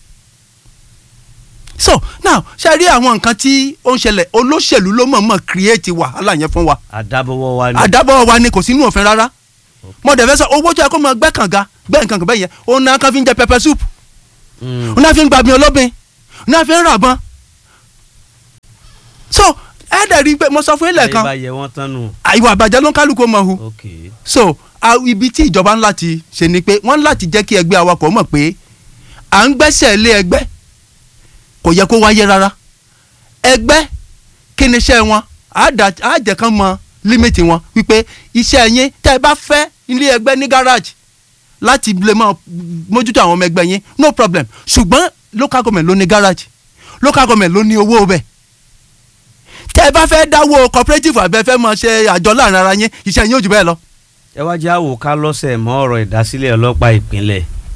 so now ṣe rí àwọn nǹkan tí ó ń ṣẹlẹ̀ olóṣèlú ló mọ̀ọ́mọ̀ create wàhálà yẹn fún wa
àdábọ̀wọ́ wa ni.
àdábọ̀ wa ni kò sínú òfin rárá mo dẹ̀ fẹ́ sọ owó tó yẹ kó mọ gbẹ́ kànga gbẹ́ nǹkan kan bẹ́ẹ̀ yẹn òun náà kan fi ń jẹ pepper soup
Mm.
òun náà fi ń gbàgbé olóbìn òun náà fi ń ràbọn so ẹ dẹ̀ rí i pé mo sọ fún ilẹ̀
ayé
kan
bá yẹ wọ́n tán nù.
ìwà àbàjẹ́ ló ń kálukú mọ̀ hu
ok
so a- ibi tí ìjọba ńlá ti ṣe ni pé wọ́n ń láti jẹ́ kí ẹgbẹ́ awakọ̀ mọ̀ pé à ń gbẹ́sẹ̀ lé ẹgbẹ́ kò yẹ kó wáyé rárá ẹgbẹ́ kí ni iṣẹ́ wọn á dà- á jẹ́ kán mọ límìtì wọn wípé iṣẹ́ yín tẹ́ ẹ bá fẹ́ ilé ẹgbẹ́ ní gáràjì láti lè mọ mójútó àwọn ọmọ ẹgbẹ́ yín no problem ṣùgbọ́n local government ló ní gáràjì local government ló ní owó bẹ́ẹ̀ tẹ́ ẹ bá fẹ́ dáwọ́ cooperative àbẹ́ fẹ́ mọ ṣe àjọ láàrin ara yín iṣẹ́ yín ò jù bẹ́ẹ̀ lọ
ẹ wá jẹ́ àwò ká lọ́sẹ̀ mọ́ ọ̀rọ̀ ìdásílẹ̀ ọlọ́pàá ìpínlẹ̀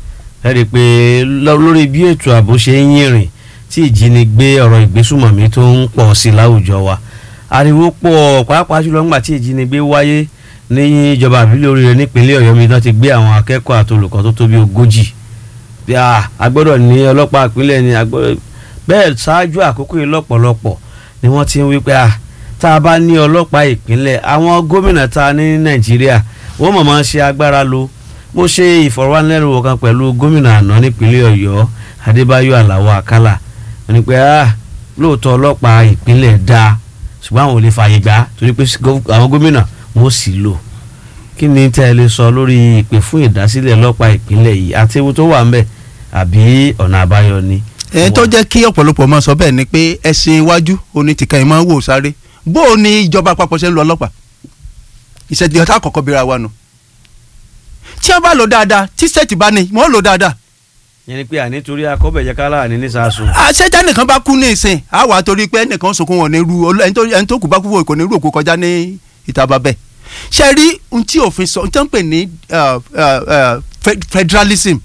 ẹ rí i pé lọ- lórí bí ètò ààbò ṣe ń yìnrìn tí ìjínigbé ọ̀rọ̀ ìgbésùmọ̀mí tó ń pọ̀ sí i láwùjọ wa ariwo pọ̀ pàápàá jùlọ ńgbà tí ìjínigbé wáyé ní ìjọba àbílẹ̀ oríire nípínlẹ̀ ọ̀yọ́ mi náà ti gbé àwọn akẹ́kọ̀ọ́ àti olùkọ́ tó tó bí ogójì bí a a gbọ́dọ̀ ní ọlọ́pàá ìpínlẹ̀ ni a gbọ́dọ̀ bẹ́ẹ̀ ṣáájú àkókò yìí lọ́pọ̀lọpọ̀ ni wọ́n ti ń wí pé a tá a bá ní ọlọ́pàá ìpínlẹ̀ àwọn gómìnà ta ní nàìjíríà wọ́n mọ̀ máa ń ṣe agbára lo mo ṣe ìfọ̀rọ̀wánilẹ́nuwò kan pẹ̀lú gómìnà àná nípínlẹ̀ ọ̀yọ́ adébáyọ̀ aláwọ̀ àkàlà wọ́n ní pé a lóòótọ́ ọlọ́pàá ìpínlẹ̀ dáa ṣùgbọ́n àwọn ò lè fààyè gbà á torí pé gó- àwọn gómìnà wọn ò sì lò kí ni tẹ́ ẹ lè sọ lórí ìpè fún ìdásílẹ̀ ọlọ́pàá ìpínlẹ̀ yìí àti ewu tó wà ń bẹ̀ àbí ọ̀nà àbáyọ ni.
ẹ tó jẹ́ kí ọ̀pọ̀lọpọ̀ máa sọ bẹ́ẹ̀ ni pé ẹ̀sìn iwájú oní tìka ẹ̀ máa ń wò sáré bó o ní ìjọba àpapọ̀ ṣe ń lo ọlọ́pàá ìṣẹ̀dí ọ̀tá àkọ́kọ́ bíra wa nù tí wọ́n bá lò dáadáa tí sẹ́ẹ̀tì bá ní wọ́n lò dáadáa
yẹn ni pé àní torí akọ́bẹ̀jẹ̀ kálá ní nísàsùn.
àṣetá nìkan bá kú ní ìsìn á wà torí pé ẹnìkan sunkún wọn ní ru olú- ẹni tó- ẹni tó kù bá kú fún ìkò ní ru òkú kọjá ní ìta bàbẹ́ ṣe rí ohun tí òfin sọ ohun tí wọ́n ń pè ní uh, uh, uh, fe- federalism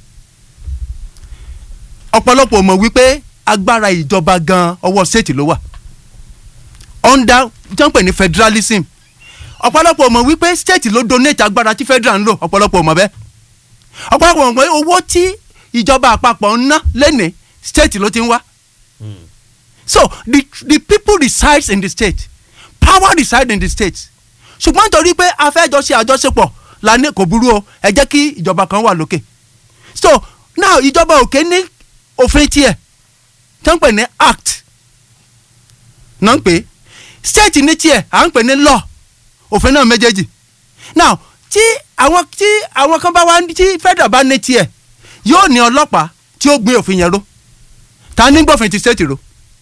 ọ̀pọ̀lọpọ̀ mọ̀ wípé agbára ìjọba gan ọwọ́ state ló wà under tí wọ́n ń pè ní federalism ọ̀pọ̀lọpọ̀ mọ̀ wípé state ló donate agbára tí federal ń lò ọ̀pọ̀lọpọ̀ mọ̀ bẹ́ẹ̀ ọ̀pọ̀lọpọ̀ mọ̀ pé owó tí ìjọba àpapọ̀ ń ná lẹ́nìí state ló ti ń wá so the the people resides in the state power reside in the state ṣùgbọ́n nítorí pé a fẹ́ jọ ṣe àjọṣepọ̀ la ní kò burú o ẹ jẹ́ kí ìjọba kan wà lókè so now ìjọba òkè ní òfin tiẹ̀ tó ń pè ní act náà ń pè é state ní tiẹ̀ à ń pè ní law òfin náà méjèèjì now tí àwọn tí àwọn kan bá wá tí federal bá ní tiẹ̀ yóò ní ọlọ́pàá tí ó gbé òfin yẹn ró ta ní gbòfin ti state ro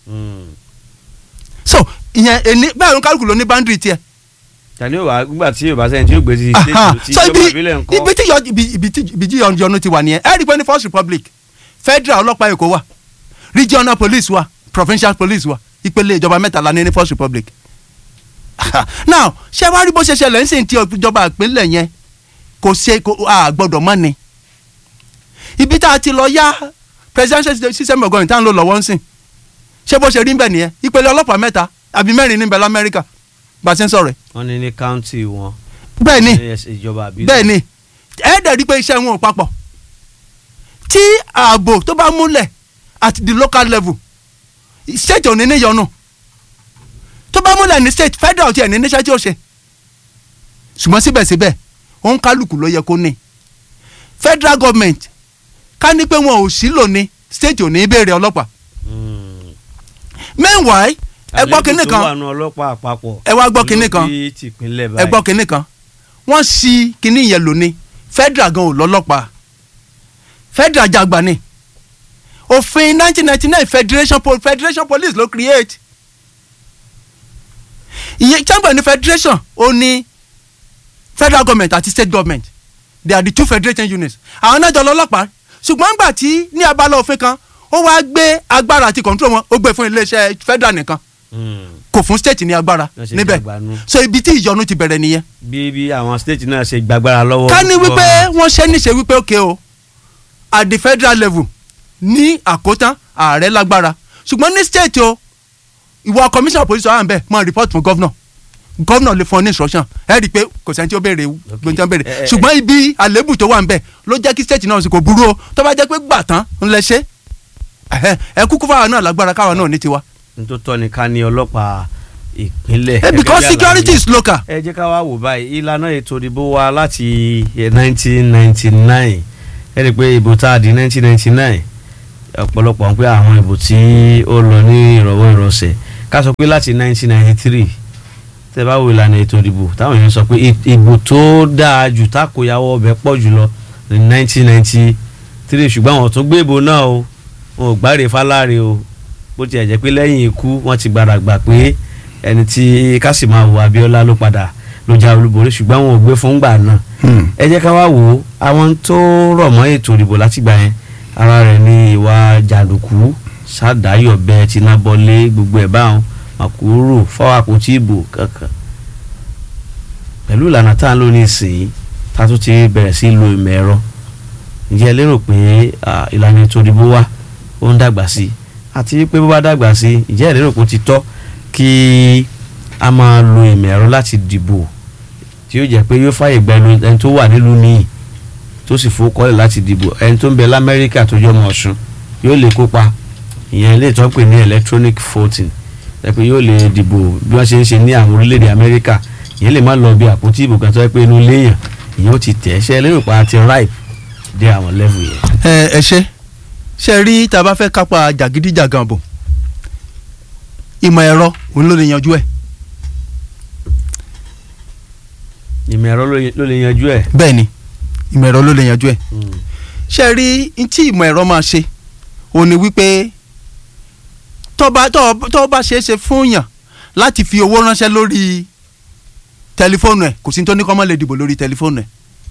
so ìyẹn ẹni bẹ́ẹ̀ ló ń kálukú ló ní boundary tiẹ̀
tani yóò wá nígbà tí yorùbá sẹ́yìn tí yóò gbé sí
Aha.
stéètì tí
so
ìjọba
ibi
ìbílẹ̀ ń
ibi
kọ́.
tí yọ ibi ibi tí ibi tí yọnu ti wà nìyẹn ẹ rí i pé ní first republic federal ọlọ́pàá èkó wà regional police wà provincial police wà ìpele ìjọba mẹ́ta la ní ní first republic now ṣé wàá rí bó ṣe ṣẹlẹ̀ ń sìn tí ìjọba ìpínlẹ̀ yẹn kò ṣe kò a gbọ́dọ̀ mọ́ ni ibi tá a ti lọ yá presidential system of government tá à ń lò lọ́wọ́ ń sìn ṣé bó ṣe rí bẹ́ẹ̀ nìyẹn ìpele ọlọ́pàá mẹ́ta àbí mẹ́rin níbẹ̀ lamẹ́ríkà bá a ṣe ń sọ̀rọ̀ ẹ̀
wọ́n ní ní káùntì wọn.
bẹ́ẹ̀ ni
ní ẹsẹ̀ ìjọba àbílẹ̀.
bẹ́ẹ̀ ni ẹ dẹ̀ rí pé iṣẹ́ wọn ò papọ̀ tí ààbò tó bá múlẹ̀ at the local level state ò ní níyọnu tó bá múlẹ̀ ní state federal tiẹ̀ ní níṣẹ́ tí ó ṣe ṣùgbọ́n síbẹ̀síbẹ̀ òun kálukú ló yẹ kó ní federal government ká ní pé wọn ò sí lò ní state ò ní béèrè ọlọ́pàá
Mm.
meanwhile ẹ gbọ́
Àléébù
kinní
tó
kan
wà nù ọlọ́pàá àpapọ̀.
ẹ wá gbọ́ kinní kan.
ló bí tìpínlẹ̀
ẹ
báyìí.
gbọ́ kinní kan wọ́n sí kinní yẹn lónìí federal gan ò lọ́lọ́pàá federal jagba ni òfin 1999 federation po federation police ló create ìyẹn chamber ní federation ó ní federal government àti state government they are the two federating units àwọn náà jọ lọ́lọ́pàá ṣùgbọ́n nígbà tí ní abala òfin kan ó wá gbé agbára àti control wọn ó gbé fún iléeṣẹ́ federal nìkan
Mm.
kò fún state ní agbára
Wọ́n ṣe
níbẹ̀
jàgbánu.
so ibi tí ìyọnu ti bẹ̀rẹ̀ nìyẹn
bí bí àwọn state náà ṣe gbàgbára lọ́wọ́.
ká ní wípé
gọ́ọ̀mù.
wọ́n ṣe níṣe wípé òkè o at the federal level ní àkótán ààrẹ lágbára ṣùgbọ́n ní state o ìwọ commissioner of police wà ń bẹ̀ máa report fún governor governor lè fún ọ ní instruction ẹ rí i pé kò sẹ́ni tí ó béèrè gbóńtí ó béèrè
Eh, eh,
ṣùgbọ́n ibi àlébù tó wà ń bẹ̀ ló jẹ́ kí state náà sì kò burú o tó bá jẹ́ pé gbà tán ń lẹ ṣe ẹhẹ, ẹ kúkú fáwọn náà lágbára káwọn náà ní tiwa.
n tó tọ́ ni ká ní ọlọ́pàá ìpínlẹ̀.
Eh, because
Gẹ́gẹ́ bí
security
àlàyé.
is local.
ẹ jẹ́ ká wá wò báyìí ìlànà ètò ìdìbò wa láti nineteen ninety nine ẹ rí i pé ìbò tá a di nineteen ninety nine ọ̀pọ̀lọpọ̀ ń pé àwọn ìbò tí ó lọ ní ìrọ̀wọ́ ìrọ̀sẹ̀ ká sọ pé láti nineteen ninety three tẹ́ bá wo ìlànà ètò ìdìbò táwọn èèyàn sọ pé ì- ìbò tó dáa jù tákòyàwó ọbẹ̀ pọ̀ jùlọ ní nineteen ninety three ṣùgbọ́n àwọn tó gbé ìbò náà o wọn ò gbáre fáláre o bó tiẹ̀ jẹ́ pé lẹ́yìn ikú wọ́n ti gbára gbà pé ẹni tí Kásìmáwò Abíọ́lá ló padà ló já olúborí ṣùgbọ́n wọn ò gbé fún gbà náà ẹ jẹ́ ká wá wò ó àwọn tó rọ̀ mọ́ ètò ìdìbò látìgbà yẹn ara rẹ̀ ní ìwà jàǹdùkú sádàáyọ̀bẹ tìǹbọ̀lé gbogbo ẹ̀ báwọn màkúrò fọwọ́ àpótí ìbò kankan pẹ̀lú ìlànà tá à ń lò ní ìsìn tá a tún ti bẹ̀rẹ̀ sí lo ìmọ̀ ẹ̀rọ ǹjẹ́ ẹ lérò pé ah, ìlànà ètò ìdìbò wa ó ń dàgbà sí i àti pé bó bá dàgbà sí i ǹjẹ́ ẹ lérò pé ó ti tọ́ kí a máa lo ìmọ̀ ẹ̀rọ láti dìbò tí yóò jẹ́ pé yóò fàyè gba ẹnu ẹni tó wà nílùú míì tó sì fowókọ́lẹ̀ láti dìbò ẹni tó ń bẹ lamẹ́ríkà tó jẹ́ ọmọ ọ̀ṣun yóò lè kópa ìyẹn ilé ìtọ́ pè ní electronic voting ẹ pé yóò lè dìbò bí wọ́n ṣe ń ṣe ní àwọn orílẹ̀-èdè amẹ́ríkà ìyẹn lè má lọ bí àpótí ìbò kan tó yẹ pé inú léèyàn ìyẹn ó ti tẹ̀ ẹ́ ṣe lérò pa àti ripe dé àwọn level yẹn.
ẹ ẹ ṣe ṣe rí tá a bá fẹ́ kápá jàgídíjàgan bò ìmọ̀ ẹ̀rọ òun ló lè yanjú ẹ̀
ìmọ̀ ẹ̀rọ ló- ló lè yanjú ẹ̀.
bẹ́ẹ̀ ni ìmọ̀ ẹ̀rọ ló lè yanjú ẹ̀ ṣe rí n tí ìmọ̀ ẹ̀rọ máa ṣe òun ni wípé tó bá tó tó bá ṣeé ṣe fún yàn láti fi owó ránṣẹ́ lórí tẹlifóònù ẹ̀ kò sí ní tó ní kọ́ mọ́ lè dìbò lórí tẹlifóònù ẹ̀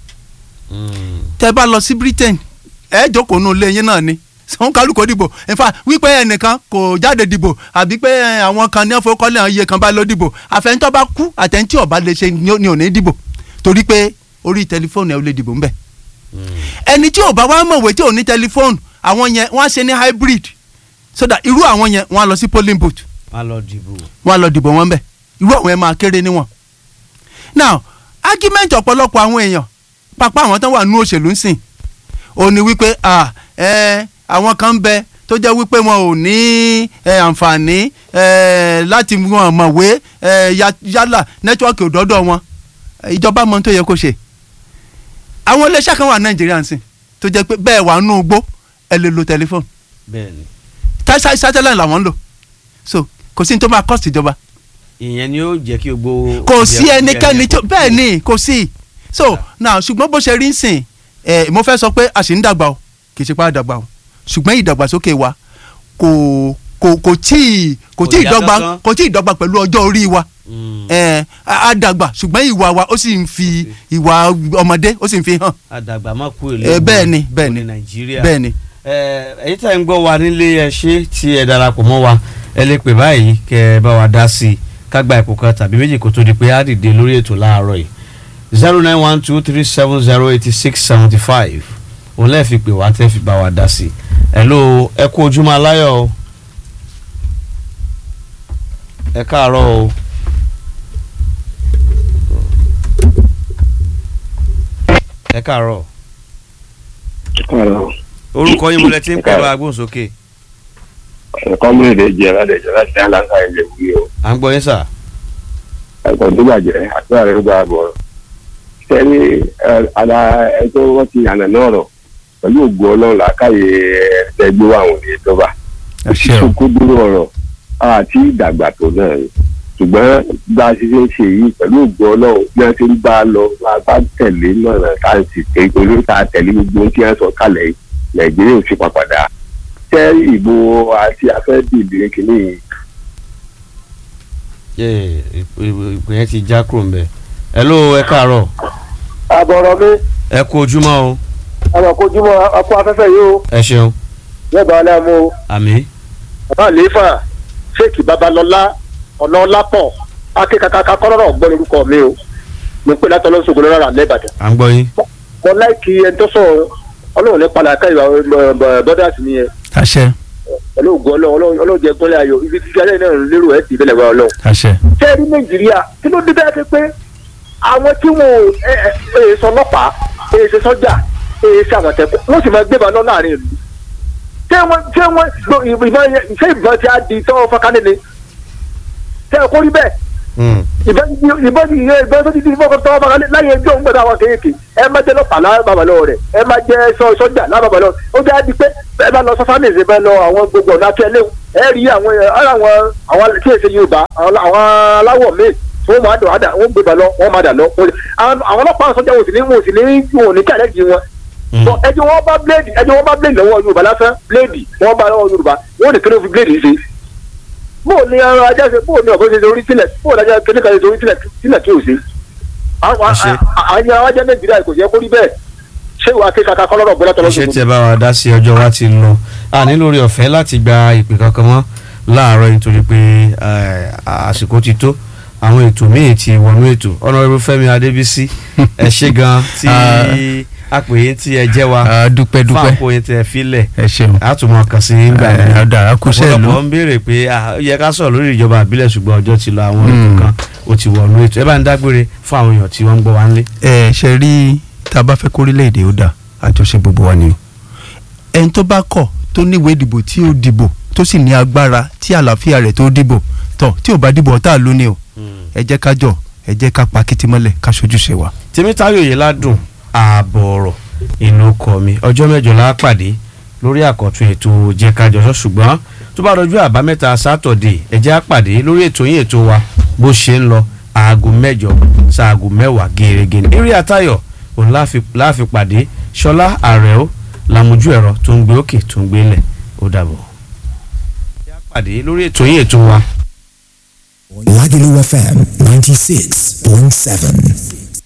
tẹ bá lọ sí Britain ẹ jókòó nù lé yín náà ni sọ́n kálukó dìbò in fact wípé ẹnìkan kò jáde dìbò àbí pé ẹ, àwọn kan ní ọ̀fọ̀kọ́lẹ̀ àwọn iye kan bá lọ dìbò àfẹnitọ́ bá kú àtẹnití ọba lè ṣe ni ò ní ò ní dìbò torí pé orí tẹlifóònù ẹ ò lè dìbò ńbẹ ẹni tí ò bá wá mọ̀wé tí ò ní tẹlifóònù àwọn yẹn wọ́n á ṣe ní hybrid so that irú àwọn yẹn wọ́n á lọ sí polling booth
a lọ dìbò.
wọ́n á lọ dìbò wọn bẹ̀ irú àwọn yẹn máa kéré níwọ̀n. now argument ọ̀pọ̀lọpọ̀ àwọn èèyàn pápá àwọn tán wà nú òṣèlú ń sìn ó ní wípé ah, ẹ, àwọn kan ń bẹ tó jẹ́ wípé wọn ò ní ẹ, àǹfààní ẹ, láti wọn mọ̀wé ẹ, ya- yálà nẹ́tíwọ́ọ̀kì òdọ́dọ̀ wọn ìjọba mọ ohun tó yẹ kó ṣe àwọn iléeṣẹ́ kan wà nàìjíríà ń sìn tó jẹ́ pé bẹ́ẹ̀ wà nú igbó ẹ lè lo tẹlifóònù
bẹ́ẹ̀ni
tẹ́sí satellite làwọn ń lò so kò sí ní tó máa cost ìjọba
ìyẹn ni ó jẹ́ kí gbogbo.
kò sí ẹnikẹ́ni tó bẹ́ẹ̀ ni kò sí so now ṣùgbọ́n bó ṣe rí ń sìn ẹ mo fẹ́ sọ pé a sì ń dàgbà o kì í ṣe pé a dàgbà o ṣùgbọ́n ìdàgbàsókè wa kò kò kò tí ì kò
Kò
tí ì
yá
dọ́gba
kánkán.
kò tí ì dọ́gba pẹ̀lú ọjọ́ orí wa ẹ a a dàgbà ṣùgbọ́n ìwà wa ó sì ń fi ìwà ọmọdé ó sì ń fi hàn
àdàgbà má kú èlé.
ẹ bẹ́ẹ̀ ni bẹ́ẹ̀ ni
ní nàìjíríà.
bẹ́ẹ̀ ni
ẹ ẹ̀yin tẹ́ ń gbọ́ wa nílé ẹ ṣé tí ẹ darapọ̀ mọ́ wa ẹ lè pè báyìí kẹ́ ẹ bá wa dá sí i ká gba ipò kan tàbí méjì kó tó di pé á dìde lórí ètò láàárọ̀ yìí zero nine one two three seven zero eighty six seventy five òun lẹ́ẹ̀ fi pè wá tẹ́ fi bá wa dá sí i hello ẹ kú ojúmọ́ aláyọ̀ o ẹ káàárọ̀ o. ẹ káàárọ̀
Ọ̀rọ̀
orúkọ yín mo lẹ ti ń pè bá agbóhùnsókè
ẹ̀kọ́ mú èdè jẹ́ ládẹ́jọ́ láti dá láńkà ilé wí o.
à ń gbọ́ yín sà.
Ẹ̀kọ́ tó bàjẹ́ àdúrà rẹ̀ gba àbọ̀. Sẹ́ni ara ẹjọ́ wọ́n ti yànnà náà rọ̀ pẹ̀lú ògùn ọlọ́run làákàyè ẹgbẹ́ wa àwọn ènìyàn tó bá.
ẹ ṣe o
Kókó dúró ọ̀rọ̀ àti ìdàgbà tó náà ni. Ṣùgbọ́n bá a ṣe ṣe ń ṣe yìí pẹ̀lú ògùn ọlọ́run bí wọ́n ti ń bá a lọ máa bá tẹ̀lé náà ká sì tẹ̀ olórí ká tẹ̀lé gbogbo ohun tí wọ́n sọ kalẹ̀ yìí Nàìjíríà ò sì papàdà. Tẹ́ ìbò àti afẹ́dìbìrin kìíní yìí
Yé, ìpè ìpè yẹn ti já kúrò ńbẹ̀. hello ẹ káàárọ̀
àbọ̀rọ̀ mi
ẹ kú ojúmọ́ o
àwọn akójúmọ́ akó afẹ́fẹ́ yìí o
ẹ ṣeun
lẹ́bàá aláàmú o
àmì
bàbá àlééfà ṣéèkì babalọ́lá ọ̀nà ọlápọ̀ akékakaka kọ́rọ́rọ́ gbọ́ lórúkọ mi o mo pè látọ̀ lọ́sọ̀gbọ́n lọ́rọ̀ lẹ́bàdàn.
à ń gbọ́ yín.
mo láìkí ẹni tó sọ̀rọ̀ ọlọ́run ní padà ká ìwà bọ́dà sí nìyẹn
àṣẹ
pẹ̀lú ògùn ọlọ́run ọlọ́run jẹ gbọ́lẹ̀ ayọ̀ ibi tí alẹ́ náà lérò ẹ̀ dìbẹ̀lẹ̀ wá ọlọ́run.
àṣẹ
ṣé ní nàìjíríà kí ló dé bẹ́ẹ̀ ti pé àwọn tí wọn ò ẹ ẹ ẹ sọ ọlọ́pàá ẹ ṣe sọ́jà ẹ ṣe àmọ̀tẹ́kùn wọ́n sì máa gbé ìbọn náà láàrin ìlú. ṣé wọ́n ṣé wọ́n lo ìbọn yẹn ṣé ìbọn ti á di tọ́wọ́ fọ́kánì ni ṣé ẹ kó rí bẹ́ẹ̀
Mm.
ìbọn ìbọn ìyẹn ìbọn tó ti di fọ́kàn tọ́wọ́ fọ́kánì láyé ẹjọ́ ń gbọ́dọ̀ àwọn kéèké ẹ má jẹ́ lọ́pàá lábàbà lọ́wọ́ rẹ̀ ẹ má jẹ́ sọ sọ́jà lábàbà lọ́wọ́ ó jẹ́ àdí pé ẹ bá lọ sọ fámìlì bẹ́ẹ̀ lọ àwọn gbogbo ọ̀nà akẹ́lẹ́ ẹ rí àwọn ara àwọn àwọn tí èsè Yorùbá àwọn àwọn aláwọ̀ míì tí wọ́n máa dọ̀ àdà wọ́n gbé bá lọ wọ́n máa dà lọ àwọn àwọn ọlọ́pàá sọ́jà wò sí ní wò sí ní wò ní kẹ́lẹ́ di wọn
Mm.
Bọ, ẹjọ́ wọn bá bíléèdì ẹjọ́ wọn bá bíléèdì lọ́wọ́ Yorùbá lásán bíléèdì wọn bá lọ́wọ́ Yorùbá wọn ò ní kíló fi bíléèdì ṣe bóò ní ẹran ajá ṣe bóò ní ọ̀bọ̀n ṣe ṣe orí sílẹ̀ bóò ní ajá kíní kan ṣe ṣe orí sílẹ̀ sílẹ̀ tí ò ṣe. àwọn
Ẹ ṣé.
àwọn àwọn ajá Nàìjíríà kò yẹ kó rí bẹ́ẹ̀ ṣé ìwà kéka kọ́lọ́rọ̀ gbọ́dọ̀ tọ́lọ́
iṣẹ́ tí ẹ bá wa dá sí ọjọ́ wa ti lọ a ní lórí ọ̀fẹ́ láti gba ìpè kankan mọ́ láàárọ̀ nítorí pé eh, àsìkò ti tó àwọn ètò míì ti wọnú ètò Honorable Fẹ́mi Adébísí ẹ ṣé gan tí àpèyí tí ẹ jẹ́ wa
Ah, dúpẹ́
fún
dúpẹ́
àpòyí tí ẹ filẹ̀
ẹ ṣeun
àtúmọ̀ kàn sí nígbà
ẹ
yẹn
ọ̀dà akúṣẹ́ ìlú
ọ̀pọ̀lọpọ̀ ń béèrè pé ah, ó yẹ ká sọ̀rọ̀ lórí ìjọba àbílẹ̀ ṣùgbọ́n ọjọ́ ti lọ àwọn ètò
Mm.
kan ó ti wọnú ètò ẹ bá ń dágbére fún àwọn èèyàn tí wọ́n ń gbọ́ wá ńlé.
ẹ ṣe rí tá a bá fẹ́ kórílẹ̀-èdè ó dà àjọṣe gbogbo wa ni o ẹni tó bá kọ̀ tó níwèé ìdìbò tí ó dìbò tó sì ní agbára tí àlàáfíà rẹ̀ tó dìbò tọ̀ tí ò bá dìbò ọ̀tá ló ní o ẹ jẹ́ ká jọ ẹ jẹ́ ká pa kìtìmọ́lẹ̀ ká ṣojúṣe wa.
tèmítáyò yìí ládùn ààbọ̀ ọ̀rọ̀ inú kọ mi ọjọ́ mẹ́jọ la pàdé lórí àkọ́tún ètò jẹ́kájọsọ ṣùgbọ́n tó bá dọjú àbámẹ́ta sátọ̀dé ẹ jẹ́ á pàdé lórí ètò yín ètò wa bó ṣe ń lọ aago mẹ́jọ sáago mẹ́wàá gẹ́gẹ́ ní eré àtayọ̀ òun láàfi láàfi pàdé ṣọlá àrẹ̀ó làmójú ẹ̀rọ tó ń gbé òkè tó ń gbé lẹ̀ ó dàbọ̀. ẹ jẹ́ á pàdé lórí ètò yín ètò wa
Lagelu FM 96.7.